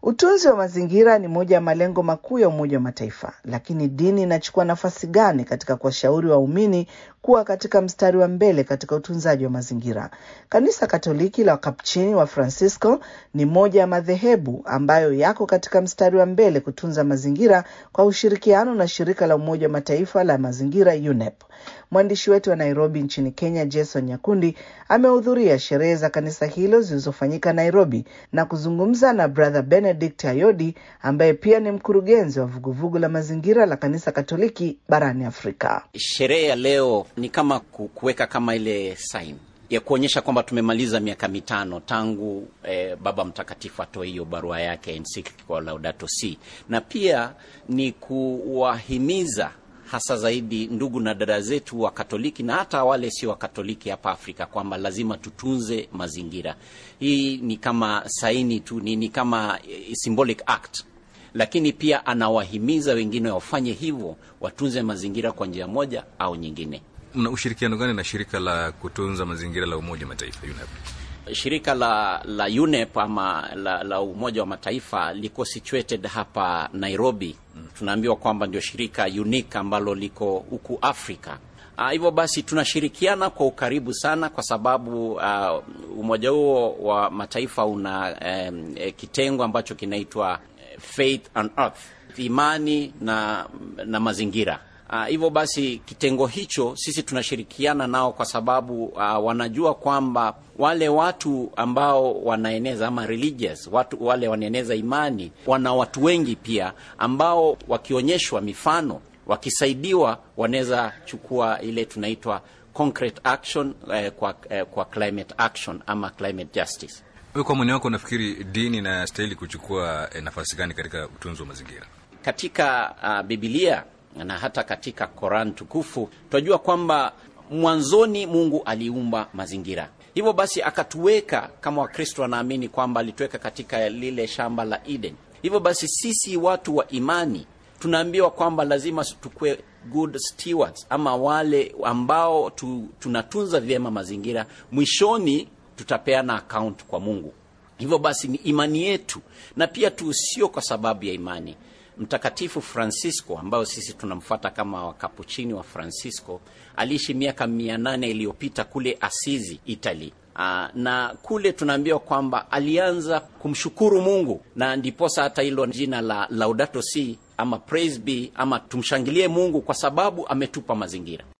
Utunzi wa mazingira ni moja ya malengo makuu ya Umoja wa Mataifa, lakini dini inachukua nafasi gani katika kuwashauri waumini kuwa katika mstari wa mbele katika utunzaji wa mazingira? Kanisa Katoliki la Wakapuchini wa Francisco ni moja ya madhehebu ambayo yako katika mstari wa mbele kutunza mazingira kwa ushirikiano na shirika la Umoja wa Mataifa la mazingira UNEP. Mwandishi wetu wa Nairobi nchini Kenya, Jason Nyakundi, amehudhuria sherehe za kanisa hilo zilizofanyika Nairobi na kuzungumza na Brother Benedict Ayodi ambaye pia ni mkurugenzi wa vuguvugu la mazingira la kanisa Katoliki barani Afrika. Sherehe ya leo ni kama kuweka kama ile sign ya kuonyesha kwamba tumemaliza miaka mitano tangu eh, Baba Mtakatifu atoe hiyo barua yake encyclical Laudato Si, na pia ni kuwahimiza hasa zaidi ndugu na dada zetu wa Katoliki na hata wale sio wa Katoliki hapa Afrika kwamba lazima tutunze mazingira. Hii ni kama saini tu, ni, ni kama symbolic act, lakini pia anawahimiza wengine wafanye hivyo, watunze mazingira kwa njia moja au nyingine. Mna ushirikiano gani na shirika la kutunza mazingira la Umoja Mataifa UNEP? Shirika la la UNEP ama la, la Umoja wa Mataifa liko situated hapa Nairobi. Mm. Tunaambiwa kwamba ndio shirika unique ambalo liko huku Afrika. Hivyo uh, basi tunashirikiana kwa ukaribu sana kwa sababu uh, umoja huo wa mataifa una um, kitengo ambacho kinaitwa Faith and Earth, imani na, na mazingira hivyo uh, basi kitengo hicho sisi tunashirikiana nao kwa sababu uh, wanajua kwamba wale watu ambao wanaeneza ama religious, watu wale wanaeneza imani, wana watu wengi pia ambao wakionyeshwa mifano, wakisaidiwa, wanaweza chukua ile tunaitwa concrete action eh, kwa, eh, kwa climate action ama climate justice. Wewe kwa mwoni wako unafikiri dini inastahili kuchukua eh, nafasi gani katika utunzi wa mazingira? Katika uh, Biblia na hata katika Koran tukufu tunajua kwamba mwanzoni Mungu aliumba mazingira. Hivyo basi akatuweka kama Wakristo wanaamini kwamba alituweka katika lile shamba la Eden. Hivyo basi sisi watu wa imani tunaambiwa kwamba lazima tukue good stewards, ama wale ambao tu, tunatunza vyema mazingira, mwishoni tutapeana account kwa Mungu. Hivyo basi ni imani yetu, na pia tu sio kwa sababu ya imani Mtakatifu Francisco ambayo sisi tunamfuata kama wakapuchini wa Francisco aliishi miaka mia nane iliyopita kule Asizi, Italy. Aa, na kule tunaambiwa kwamba alianza kumshukuru Mungu na ndiposa hata hilo jina la Laudato Si ama praise be ama tumshangilie Mungu kwa sababu ametupa mazingira.